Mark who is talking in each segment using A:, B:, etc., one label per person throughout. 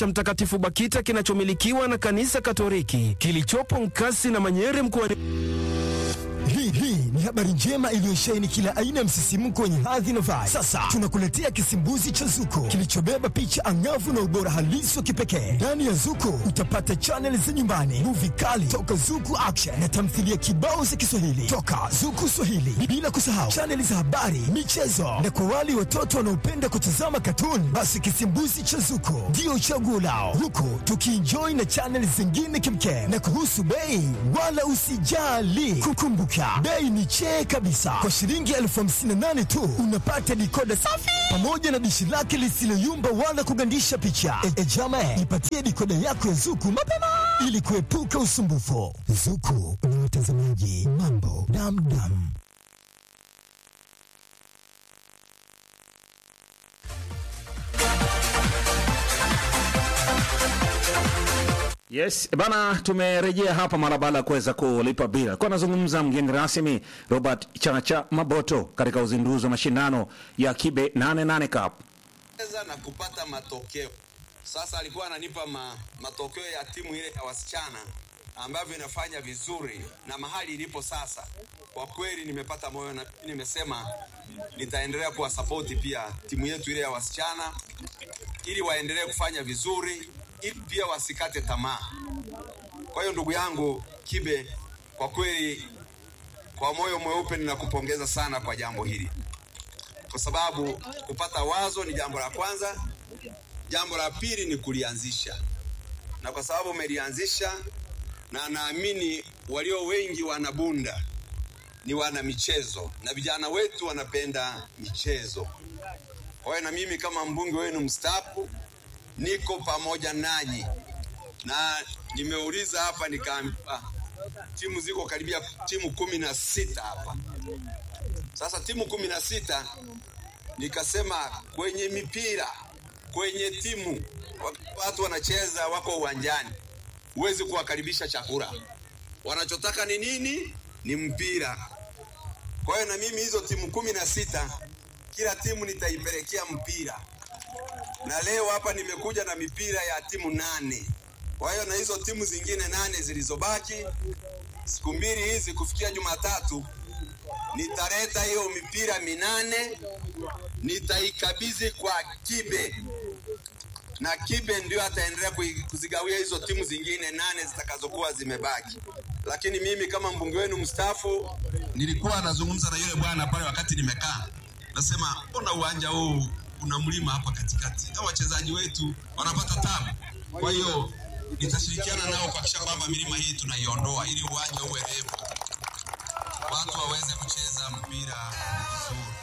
A: cha Mtakatifu Bakita kinachomilikiwa na Kanisa Katoliki kilichopo Nkasi na Manyere mkoani
B: Hii hii ni habari njema iliyosheheni kila aina ya msisimko wenye hadhi na vibe. Sasa tunakuletea kisimbuzi cha Zuko kilichobeba picha angavu na ubora halisi wa kipekee. Ndani ya Zuko utapata chaneli za nyumbani, muvi kali toka Zuku Action na tamthilia kibao za Kiswahili toka Zuku Swahili, bila kusahau chaneli za habari, michezo na kwa wale watoto wanaopenda kutazama katuni, basi kisimbuzi cha Zuko ndio chaguo lao, huku tukienjoy na chaneli zingine kimkem. Na kuhusu bei, wala usijali, kukumbuka bei ni chee kabisa. Kwa shilingi elfu hamsini na nane tu unapata dikoda safi pamoja na dishi lake lisiloyumba wala kugandisha picha. E, e jama, ipatie dikoda yako ya Zuku mapema ili kuepuka usumbufu. Zuku ni watazamaji mambo damdam.
C: Yes, bana tumerejea hapa mara baada ya kuweza kulipa bila. Kwa nazungumza mgeni rasmi Robert Chacha Maboto katika uzinduzi wa mashindano ya Kibe 88 Cup.
D: Cheza na kupata matokeo. Sasa alikuwa ananipa ma, matokeo ya timu ile ya wasichana ambavyo inafanya vizuri na mahali ilipo sasa. Kwa kweli nimepata moyo na nimesema nitaendelea kuwasapoti pia timu yetu ile ya wasichana ili waendelee kufanya vizuri ili pia wasikate tamaa. Kwa hiyo ndugu yangu Kibe, kwa kweli kwa moyo mweupe ninakupongeza sana kwa jambo hili, kwa sababu kupata wazo ni jambo la kwanza. Jambo la pili ni kulianzisha, na kwa sababu umelianzisha, na naamini walio wengi wanabunda ni wana michezo na vijana wetu wanapenda michezo. Kwa hiyo na mimi kama mbunge wenu mstaafu niko pamoja nanyi, na nimeuliza hapa nikaambiwa timu ziko karibia timu kumi na sita hapa. Sasa timu kumi na sita nikasema kwenye mipira, kwenye timu watu wanacheza, wako uwanjani, huwezi kuwakaribisha chakula. Wanachotaka ni nini? Ni mpira. Kwa hiyo na mimi hizo timu kumi na sita kila timu nitaipelekea mpira na leo hapa nimekuja na mipira ya timu nane. Kwa hiyo na hizo timu zingine nane zilizobaki, siku mbili hizi kufikia Jumatatu, nitaleta hiyo mipira minane, nitaikabidhi kwa Kibe na Kibe ndio ataendelea kuzigawia hizo timu zingine nane zitakazokuwa zimebaki. Lakini mimi kama mbunge wenu mstaafu, nilikuwa nazungumza na yule bwana pale wakati nimekaa, nasema mbona uwanja huu kuna mlima hapa katikati, au wachezaji wetu wanapata tabu. Kwa hiyo nitashirikiana nao kuhakikisha kwamba milima hii tunaiondoa ili uwanja uwe refu, watu waweze kucheza mpira vizuri.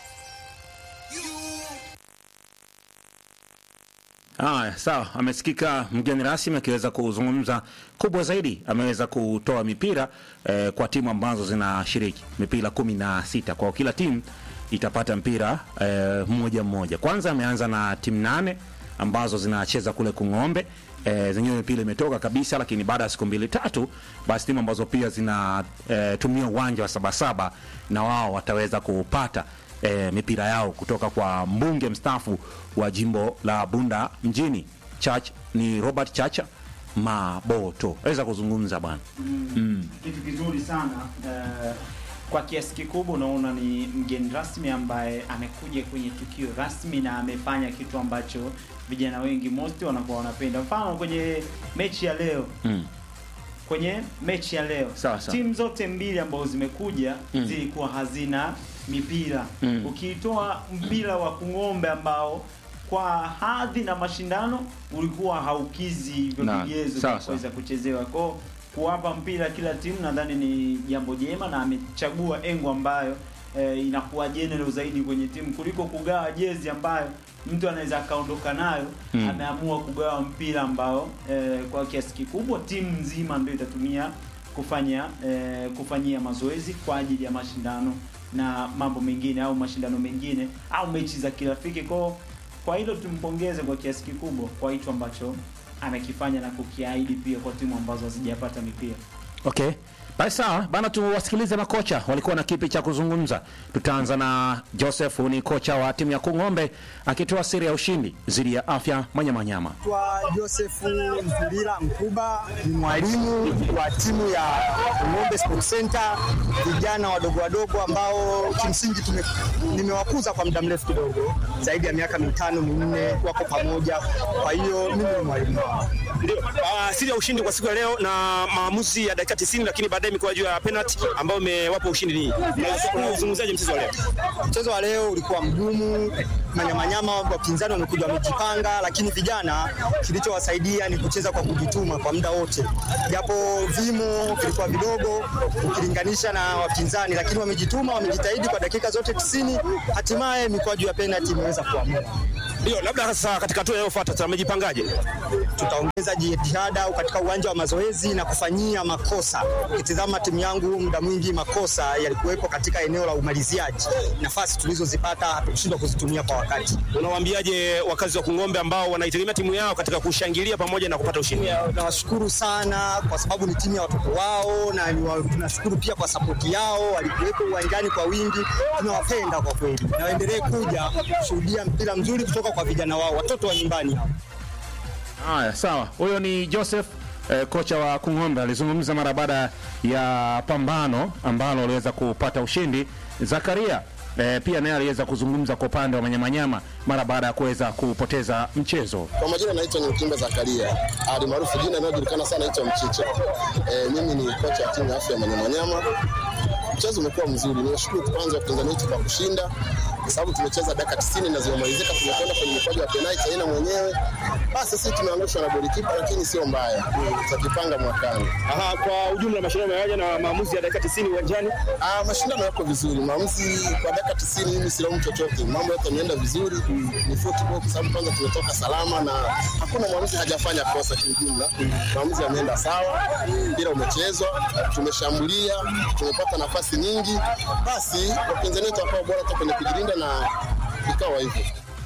C: Haya, sawa. Amesikika mgeni rasmi akiweza kuzungumza. Kubwa zaidi, ameweza kutoa mipira eh, kwa timu ambazo zinashiriki mipira kumi na sita kwa kila timu itapata mpira eh, mmoja mmoja. Kwanza ameanza na timu nane ambazo zinacheza kule Kung'ombe. E, zenyewe mipira imetoka kabisa, lakini baada ya siku mbili tatu, basi timu ambazo pia zinatumia e, uwanja wa Sabasaba na wao wataweza kupata e, mipira yao kutoka kwa mbunge mstaafu wa jimbo la Bunda mjini Church, ni Robert Chacha Maboto. Aweza kuzungumza bwana.
E: mm. Kitu kizuri sana uh, kwa kiasi kikubwa unaona ni mgeni rasmi ambaye amekuja kwenye tukio rasmi na amefanya kitu ambacho vijana wengi most wanakuwa wanapenda. Mfano kwenye mechi ya leo
C: Mm.
E: kwenye mechi ya leo
C: Sawa, sawa.
E: timu zote mbili ambazo zimekuja
C: Mm.
E: zilikuwa hazina mipira
C: Mm.
E: ukiitoa mpira wa kung'ombe ambao kwa hadhi na mashindano ulikuwa haukizi hivyo
C: Na,
E: vigezo
C: sawa,
E: vya kuweza kuchezewa kwao kuwapa mpira kila timu nadhani ni jambo jema na amechagua engo ambayo eh, inakuwa general zaidi kwenye timu kuliko kugawa jezi ambayo mtu anaweza akaondoka nayo
C: Mm.
E: ameamua kugawa mpira ambao eh, kwa kiasi kikubwa timu nzima ndio itatumia kufanya eh, kufanyia mazoezi kwa ajili ya mashindano na mambo mengine au mashindano mengine au mechi za kirafiki kwao kwa hilo tumpongeze kwa kiasi kikubwa kwa hicho ambacho amekifanya na kukiahidi pia kwa timu ambazo hazijapata mipira
C: Okay. Basi sawa bana, tuwasikilize makocha walikuwa na kipi cha kuzungumza. Tutaanza na Joseph, ni kocha wa timu ya Kung'ombe akitoa siri ya ushindi dhidi ya Afya Manyamanyama.
F: Kwa Joseph Mpulila Mkuba ni mwalimu wa timu ya Ng'ombe Sports Center, vijana wadogo wadogo ambao kimsingi tume, nimewakuza kwa muda mrefu kidogo, zaidi ya miaka mitano minne, wako pamoja. Kwa hiyo mimi ni mwalimu wao.
G: Ndio. Uh, siri ya ushindi kwa siku ya leo na maamuzi ya dakika 90 lakini baadaye imekuwa juu ya penalty ambayo imewapa ushindi ni. Unazungumzaje mchezo wa leo?
F: Mchezo wa leo ulikuwa mgumu, manyamanyama wapinzani wamekuja wamejipanga, lakini vijana kilichowasaidia ni kucheza kwa kujituma kwa muda wote, japo vimo vilikuwa vidogo ukilinganisha na wapinzani, lakini wamejituma, wamejitahidi kwa dakika zote 90, hatimaye mikwaju ya penalty imeweza kuamua.
G: Ndio, labda sasa katika hatua inayofuata tumejipangaje?
F: Tutaongeza jitihada katika uwanja wa mazoezi na kufanyia makosa. Ukitizama timu yangu muda mwingi makosa yalikuwepo katika eneo la umaliziaji, nafasi tulizozipata hatukushindwa kuzitumia kwa wakati.
G: Unawaambiaje wakazi wa Kung'ombe ambao wanaitegemea timu yao katika kushangilia pamoja na kupata ushindi?
F: Nawashukuru sana kwa sababu ni timu ya watoto wao, na ni wa- tunashukuru pia kwa sapoti yao, walikuwepo uwanjani kwa wingi. Tunawapenda kwa kweli, na waendelee kuja kushuhudia mpira mzuri kutoka kwa vijana wao, watoto wa nyumbani hao.
C: Haya, sawa. Huyo ni Joseph eh, kocha wa Kung'ombe alizungumza mara baada ya pambano ambalo waliweza kupata ushindi. Zakaria eh, pia naye aliweza kuzungumza kwa upande wa Manyamanyama mara baada ya kuweza kupoteza mchezo.
H: Kwa majina naitwa ni Mkimba Zakaria, ali maarufu jina inayojulikana sana naitwa Mchiche. E, mimi ni kocha wa timu ya afya ya Manyamanyama. Mchezo umekuwa mzuri, niwashukuru kwanza wapinzani wetu kwa kushinda, kwa sababu tumecheza dakika 90 na zimemalizika, tumekwenda kwenye mikwaju ya penalti aina mwenyewe. Basi sisi tumeangushwa na golikipa, lakini sio mbaya, tutakipanga mwakani.
G: Aha, kwa ujumla mashindano yamewaja na maamuzi ya dakika 90 uwanjani.
H: Ah, mashindano yako vizuri, maamuzi kwa dakika 90 mimi silaumu chochote, mambo yote yameenda vizuri. Ni football kwa sababu kwanza tumetoka salama na hakuna mwamuzi hajafanya kosa kiujumla. Maamuzi yameenda sawa, mpira umechezwa, tumeshambulia, tumepata nafasi nyingi, basi wapinzani wetu wakawa bora hata kwenye kujilinda na ikawa hivyo.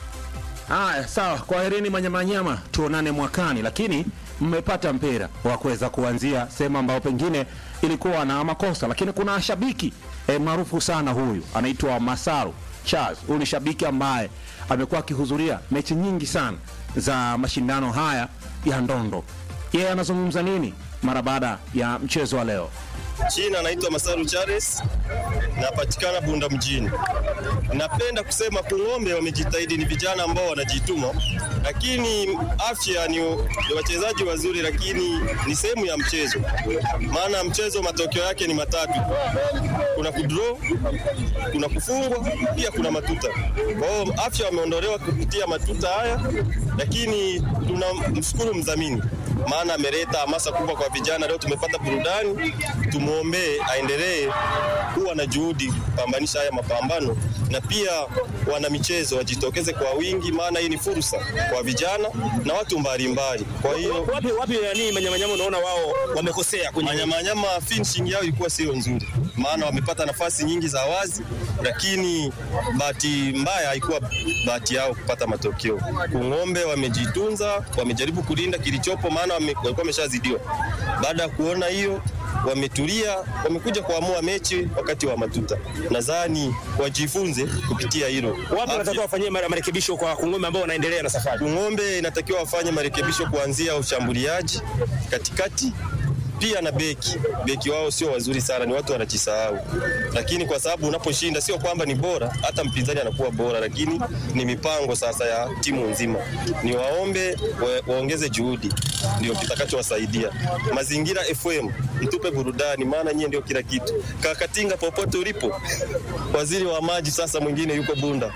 C: Haya, sawa. Kwaherini Manyamanyama, tuonane mwakani. Lakini mmepata mpira wa kuweza kuanzia sehemu ambayo pengine ilikuwa na makosa, lakini kuna shabiki eh, maarufu sana huyu anaitwa Masaru Charles. Huyu ni shabiki ambaye amekuwa akihudhuria mechi nyingi sana za mashindano haya ya ndondo. Yeye anazungumza nini mara baada ya mchezo wa leo?
I: Jina naitwa Masaru Charles, napatikana Bunda mjini. Napenda kusema Kung'ombe wamejitahidi, ni vijana ambao wanajituma, lakini afya ni, ni wachezaji wazuri, lakini ni sehemu ya mchezo. Maana mchezo matokeo yake ni matatu, kuna kudraw, kuna kufungwa, pia kuna matuta. Kwa hiyo afya wameondolewa kupitia matuta haya, lakini tunamshukuru mdhamini maana ameleta hamasa kubwa kwa vijana. Leo tumepata burudani, tumwombee aendelee kuwa na juhudi kupambanisha haya mapambano, na pia wana michezo wajitokeze kwa wingi, maana hii ni fursa kwa vijana na watu mbalimbali. Kwa hiyo
G: Wapi wapi yani Manyamanyama unaona wao wamekosea kwenye
I: Manyamanyama finishing yao ilikuwa sio nzuri, maana wamepata nafasi nyingi za wazi, lakini bahati mbaya haikuwa bahati yao kupata matokeo. Kung'ombe wamejitunza, wamejaribu kulinda kilichopo, maana wame- walikuwa wameshazidiwa. Baada ya kuona hiyo wametulia, wamekuja kuamua mechi wakati wa matuta. Nadhani wajifunze kupitia hilo.
G: wapi wanatakiwa wafanyie mare- marekebisho kwa Kung'ombe ambao wanaendelea na safari.
I: Kung'ombe inatakiwa wafanye marekebisho kuanzia ushambuliaji, katikati pia na beki. Beki wao sio wazuri sana, ni watu wanajisahau, lakini kwa sababu unaposhinda sio kwamba ni bora, hata mpinzani anakuwa bora, lakini ni mipango sasa ya timu nzima. Ni waombe wa, waongeze juhudi, ndio kitakachowasaidia. Mazingira FM, mtupe burudani, maana nyie ndio kila kitu. Kakatinga, popote ulipo, waziri wa maji sasa mwingine yuko Bunda.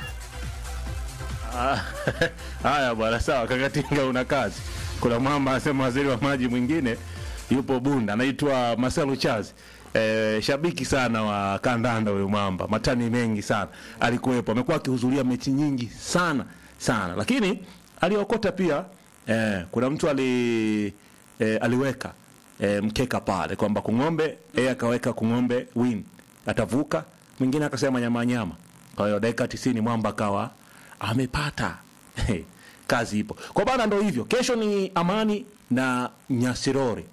C: Ah, Haya bwana, sawa. Kakatinga, una kazi. Kuna mwamba anasema waziri wa maji mwingine yupo Bunda, anaitwa Marcelo Charles. Eh, shabiki sana wa kandanda huyo mwamba, matani mengi sana alikuwepo, amekuwa akihudhuria mechi nyingi sana sana, lakini aliokota pia eh, kuna mtu ali eh, aliweka eh, mkeka pale kwamba Kung'ombe, yeye akaweka Kung'ombe win atavuka, mwingine akasema nyama nyama. Kwa hiyo dakika 90 mwamba akawa amepata kazi ipo kwa bana, ndo hivyo. Kesho ni Amani na Nyasirori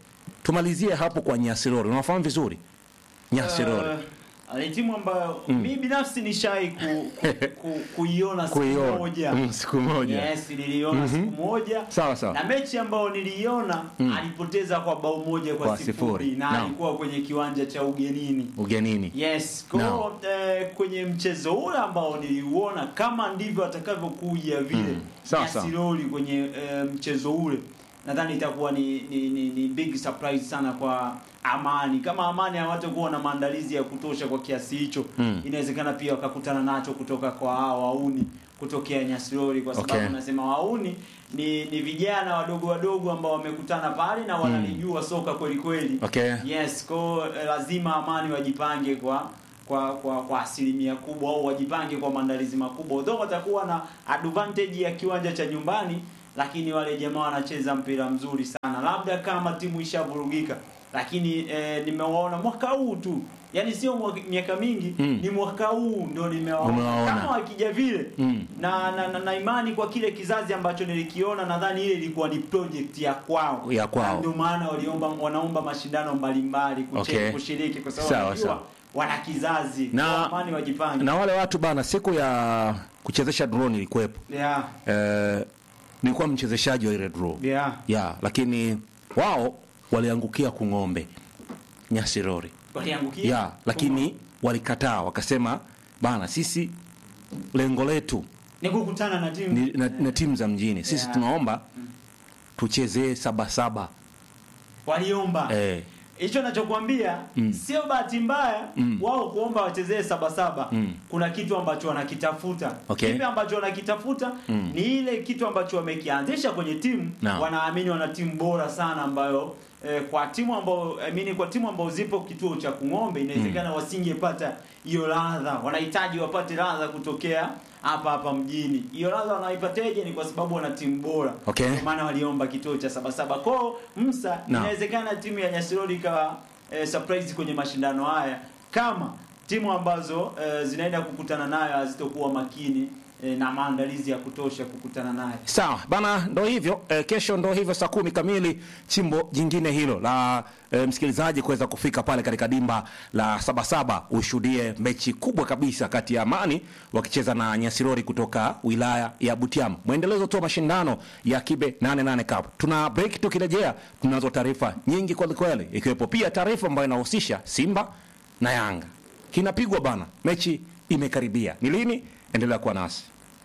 C: tumalizie hapo kwa Nyasirori. Unafahamu vizuri Nyasirori?
E: Uh, ni timu ambayo
C: Mm.
E: mi binafsi nishai ku, ku, kuiona siku
C: Kuiona.
E: moja
C: Mm, siku moja.
E: yes niliona
C: Mhm.
E: siku moja
C: Sawa sawa.
E: na mechi ambayo niliiona
C: Mm.
E: alipoteza kwa bao moja kwa,
C: Kwa
E: sifuri,
C: sifuri.
E: na
C: Naam.
E: alikuwa kwenye kiwanja cha ugenini
C: Ugenini.
E: yes kwa
C: Naam.
E: hiyo, eh, kwenye mchezo ule ambao niliuona kama ndivyo atakavyokuja vile
C: Mm. Sawa, sawa.
E: Nyasiroli kwenye eh, mchezo ule nadhani itakuwa ni, ni, ni, ni big surprise sana kwa Amani. Kama Amani hawatakuwa na maandalizi ya kutosha kwa kiasi hicho
C: Mm.
E: inawezekana pia wakakutana nacho kutoka kwa hao wauni kutokea Nyasiroli, kwa sababu
C: Okay.
E: nasema wauni ni, ni vijana wadogo wadogo ambao wamekutana pale na wanalijua soka kweli kweli.
C: Okay.
E: Yes, kwa eh, lazima Amani wajipange kwa kwa kwa, kwa asilimia kubwa au wajipange kwa maandalizi makubwa. Though watakuwa na advantage ya kiwanja cha nyumbani, lakini wale jamaa wanacheza mpira mzuri sana, labda kama timu ishavurugika. Lakini eh, nimewaona mwaka huu tu, yani sio mwaka- miaka mingi
C: Mm.
E: ni mwaka huu ndo nimewaona
C: Umewaona.
E: kama wakija vile
C: Mm.
E: na, na, na, na imani kwa kile kizazi ambacho nilikiona, nadhani ile ilikuwa ni project ya kwao
C: Ya kwao.
E: Na ndio maana waliomba wanaomba mashindano mbalimbali kuche-
C: Okay.
E: kushiriki kwa sababu
C: Sawa,
E: wanajua
C: sawa.
E: wana kizazi
C: Na-
E: Kwa amani wajipange
C: Na wale watu bana, siku ya kuchezesha drone ilikuwepo.
E: yeah,
C: Eh, nilikuwa mchezeshaji wa ile draw.
E: yeah.
C: Ya, lakini wao waliangukia kung'ombe Nyasirori.
E: waliangukia
C: Ya, lakini walikataa wakasema bana, sisi lengo letu
E: ni kukutana na timu
C: ni, na, na timu za mjini sisi
E: Yeah.
C: tunaomba tuchezee saba saba
E: waliomba
C: eh,
E: hicho nachokwambia
C: Mm.
E: sio bahati mbaya
C: Mm.
E: wao kuomba wachezee sabasaba
C: Mm.
E: kuna kitu ambacho wanakitafuta
C: Okay.
E: kipi ambacho wanakitafuta
C: Mm.
E: ni ile kitu ambacho wamekianzisha kwenye timu
C: Naam.
E: wanaamini wana timu bora sana ambayo eh, kwa timu ambao I mean, kwa timu ambao zipo kituo cha kung'ombe inawezekana wasingepata hiyo ladha wanahitaji wapate ladha kutokea hapa hapa mjini hiyo ladha wanaipateje ni kwa sababu wana timu bora
C: Okay.
E: Ndio maana waliomba kituo cha sabasaba kwao msa
C: Naam.
E: inawezekana timu ya Nyasiroli ikawa eh, surprise kwenye mashindano haya kama timu ambazo eh, zinaenda kukutana nayo hazitokuwa makini eh, na maandalizi ya kutosha kukutana nayo
C: sawa bana ndo hivyo eh, kesho ndo hivyo saa kumi kamili chimbo jingine hilo la eh, msikilizaji kuweza kufika pale katika dimba la sabasaba ushuhudie mechi kubwa kabisa kati ya amani wakicheza na nyasirori kutoka wilaya ya butiama mwendelezo tu wa mashindano ya kibe 88 cup tuna break tukirejea tunazo taarifa nyingi kwelikweli ikiwepo pia taarifa ambayo inahusisha simba na yanga kinapigwa bana mechi imekaribia ni lini endelea kuwa nasi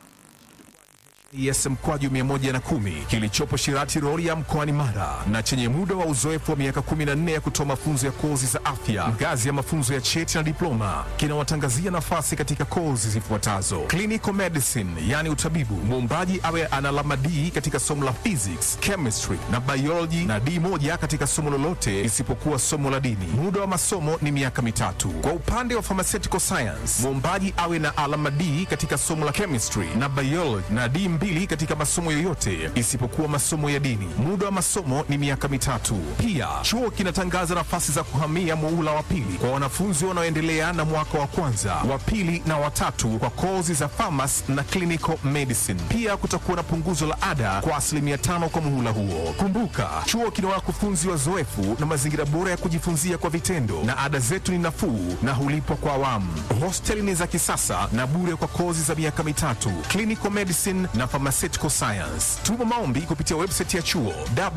J: ES mkwaju 110 kilichopo Shirati Rorya mkoani Mara na chenye muda wa uzoefu wa miaka 14 ya kutoa mafunzo ya kozi za afya ngazi ya mafunzo ya cheti na diploma kinawatangazia nafasi katika kozi zifuatazo: clinical medicine, yani utabibu, muombaji awe ana alama D katika somo la physics, chemistry na biology na D moja katika somo lolote isipokuwa somo la dini. Muda wa masomo ni miaka mitatu. Kwa upande wa pharmaceutical science, muombaji awe na alama D katika somo la chemistry na biology na D mbili katika masomo yoyote isipokuwa masomo ya dini. Muda wa masomo ni miaka mitatu. Pia chuo kinatangaza nafasi za kuhamia muula wa pili kwa wanafunzi wanaoendelea na mwaka wa kwanza, wa pili na watatu kwa kozi za pharmacy na clinical medicine. Pia kutakuwa na punguzo la ada kwa asilimia tano kwa muhula huo. Kumbuka, chuo kina wakufunzi wazoefu na mazingira bora ya kujifunzia kwa vitendo, na ada zetu ni nafuu na hulipwa kwa awamu. Hosteli ni za kisasa na bure kwa kozi za miaka mitatu, clinical medicine na pharmaceutical science. Tuma maombi kupitia website ya chuo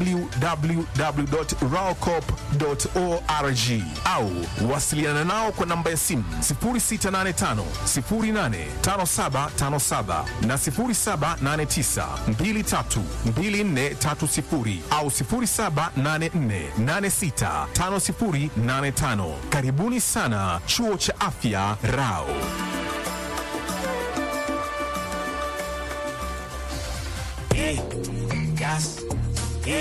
J: www.raocop.org au wasiliana nao kwa namba ya simu 0685 085757 na 0789 232430 au 0784865085. Karibuni sana chuo cha afya Rao.
K: Gas,